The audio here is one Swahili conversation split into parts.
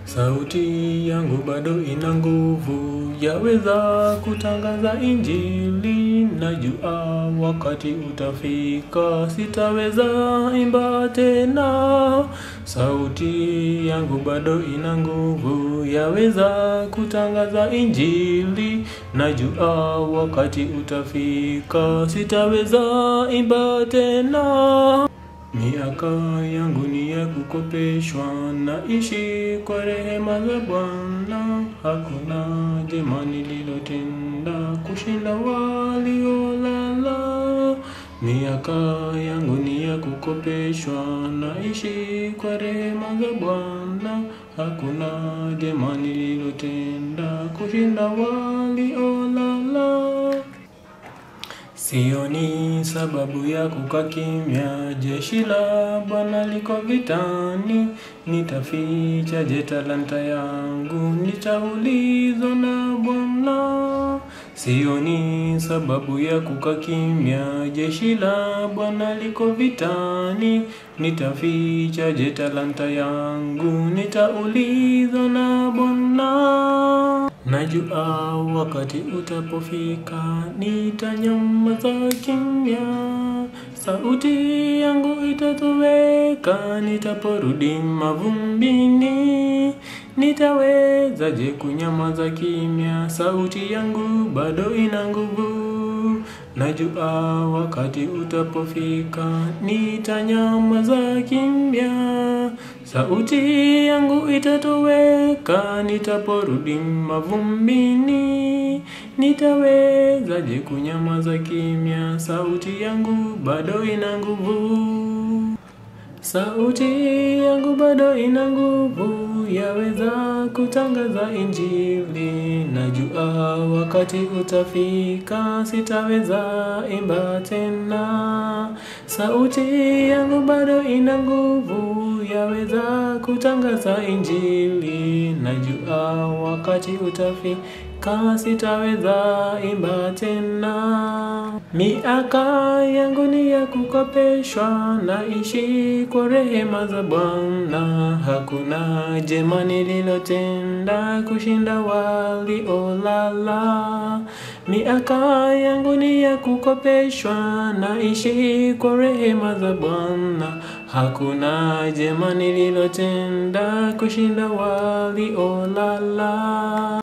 Sauti yangu bado ina nguvu, yaweza kutangaza injili. Najua wakati utafika, sitaweza imba tena. Sauti yangu bado ina nguvu, yaweza kutangaza injili. Najua wakati utafika, sitaweza imba tena. Miaka yangu ni ya kukopeshwa, naishi kwa rehema za Bwana. Hakuna jema nililotenda kushinda waliolala. Miaka yangu ni ya kukopeshwa, naishi kwa rehema za Bwana. Hakuna jema nililotenda kushinda waliolala. Sioni sababu ya kukaa kimya, jeshi la Bwana liko vitani. Nitafichaje talanta yangu? Nitaulizwa na Bwana. Sioni sababu ya kukaa kimya, jeshi la Bwana liko vitani. Nitafichaje talanta yangu? Nitaulizwa na Bwana. Najua wakati utapofika, nitanyamaza kimya. Sauti yangu itatoweka, nitaporudi mavumbini. Nitawezaje kunyamaza kimya? Sauti yangu bado ina nguvu. Najua wakati utapofika, nitanyamaza kimya. Sauti yangu itatoweka, nitaporudi mavumbini. Nitawezaje kunyamaza kimya? Sauti yangu bado ina nguvu. Sauti yangu bado ina nguvu, yaweza kutangaza injili. Najua wakati utafika, sitaweza imba tena. Sauti yangu bado ina nguvu, yaweza kutangaza injili. Najua wakati utafika, sitaweza imba tena. Miaka yangu ni ya kukopeshwa, naishi kwa rehema za Bwana. Hakuna jema nililotenda kushinda waliolala. Miaka yangu ni ya kukopeshwa, naishi kwa rehema za Bwana. Hakuna jema nililotenda kushinda waliolala.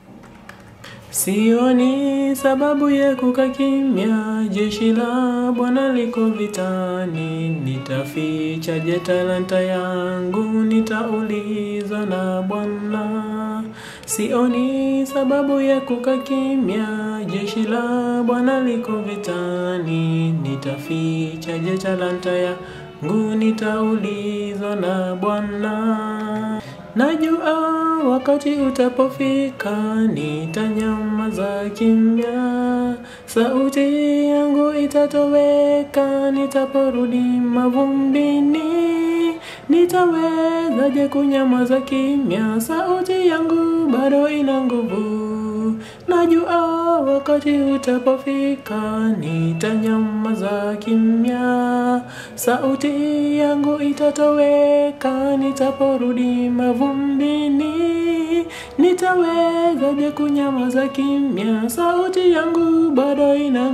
Sioni sababu ya kukaa kimya, jeshi la Bwana liko vitani. Nitafichaje talanta yangu? Nitaulizwa na Bwana. Sioni sababu ya kukaa kimya, jeshi la Bwana liko vitani. Nitafichaje talanta yangu? Nitaulizwa na Bwana. Najua wakati utapofika, nitanyamaza kimya. Sauti yangu itatoweka, nitaporudi mavumbini. Nitawezaje kunyamaza kimya? Sauti yangu bado ina nguvu. Najua wakati utapofika, nitanyamaza kimya. Sauti yangu itatoweka, nitaporudi mavumbini. Nitawezaje kunyamaza kimya? Sauti yangu bado ina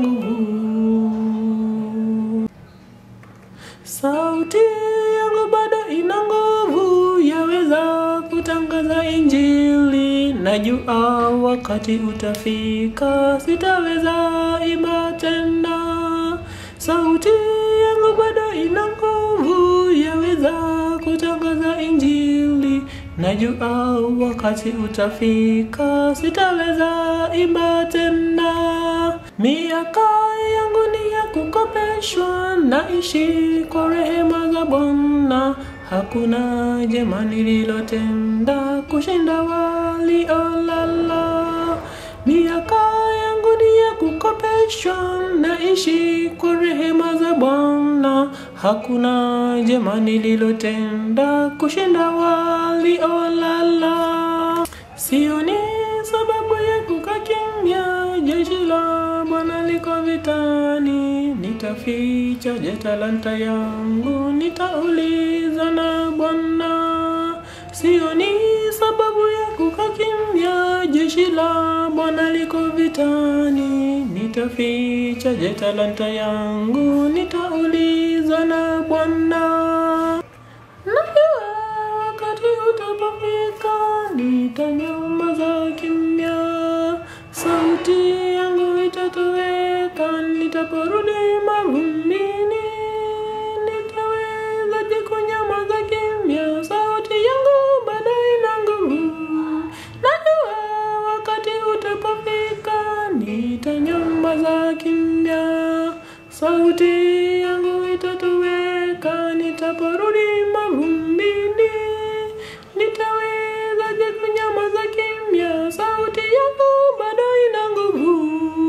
nguvu. Sauti yangu bado ina nguvu, yaweza kutangaza injili. Najua wakati utafika, sitaweza imba tena. Sauti yangu bado ina nguvu, yaweza kutangaza injili. Najua wakati utafika, sitaweza imba tena. Miaka yangu ni ya kukopeshwa, naishi kwa rehema za Bwana. Hakuna jema nililotenda kushinda waliolala. Miaka yangu ni ya kukopeshwa, naishi kwa rehema za Bwana. Hakuna jema nililotenda kushinda waliolala. Sioni sababu ya kukaa kimya, jeshi la Bwana liko vitani. Nitafichaje talanta yangu? Nitauliza na Bwana. Sioni sababu ya kukaa kimya. Jeshi la Bwana liko vitani, nitafichaje talanta yangu? Nitaulizwa na Bwana. Najua wakati utapofika, nitanyamaza kimya, sauti yangu itatoweka, nitaporudi mavumbini. Nitawezaje kunyamaza kimya? Sauti yangu bado ina nguvu. Najua wakati utapofika, nitanyamaza kimya, sauti yangu itatoweka, nitaporudi mavumbini. Nitawezaje kunyamaza kimya? Sauti yangu bado ina nguvu.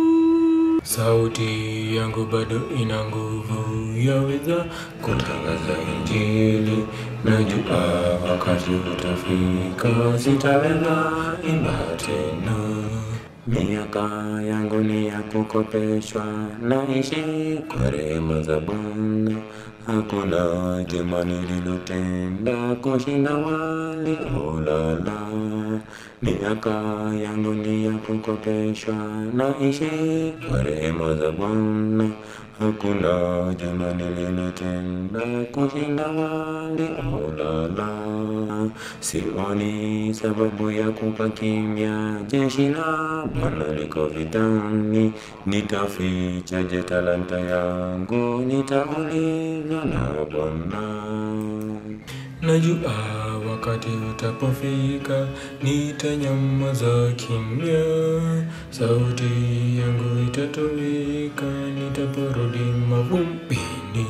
Sauti yangu bado ina nguvu, yaweza kutangaza Injili. Najua wakati utafika, sitaweza imba tena. Miaka yangu ni ya kukopeshwa, naishi kwa rehema za Bwana. Hakuna jema nililotenda kushinda waliolala. Miaka yangu ni ya kukopeshwa, naishi kwa rehema za Bwana. Hakuna jema nililotenda kushinda waliolala. Sioni sababu ya kukaa kimya, jeshi la Bwana liko vitani. Nitafichaje talanta yangu? Nitaulizwa na Bwana. Najua wakati utapofika, nitanyamaza kimya, sauti yangu itatoweka, nitaporudi mavumbini.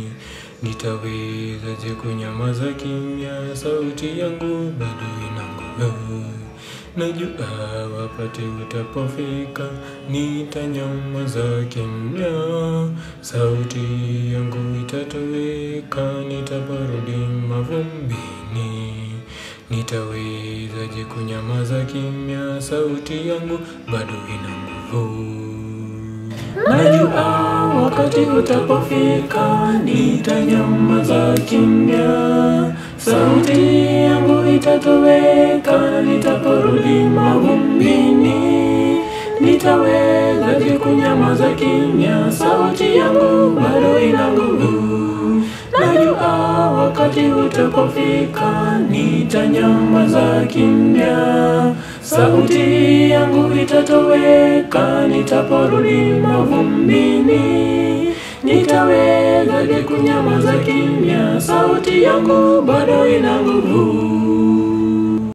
Nitawezaje kunyamaza kimya? Sauti yangu bado ina nguvu. Najua wakati utapofika, nitanyamaza kimya, sauti yangu itatoweka, nitaporudi mavumbini. Nitawezaje kunyamaza kimya? Sauti yangu bado ina nguvu. Najua wakati utapofika, nitanyamaza kimya, sauti yangu itatoweka, nitaporudi mavumbini. Nitawezaje kunyamaza kimya? Sauti yangu bado ina nguvu. Najua wakati utapofika, nitanyamaza kimya, sauti yangu itatoweka, nitaporudi mavumbini. Nitawezaje kunyamaza kimya? Sauti yangu bado ina nguvu.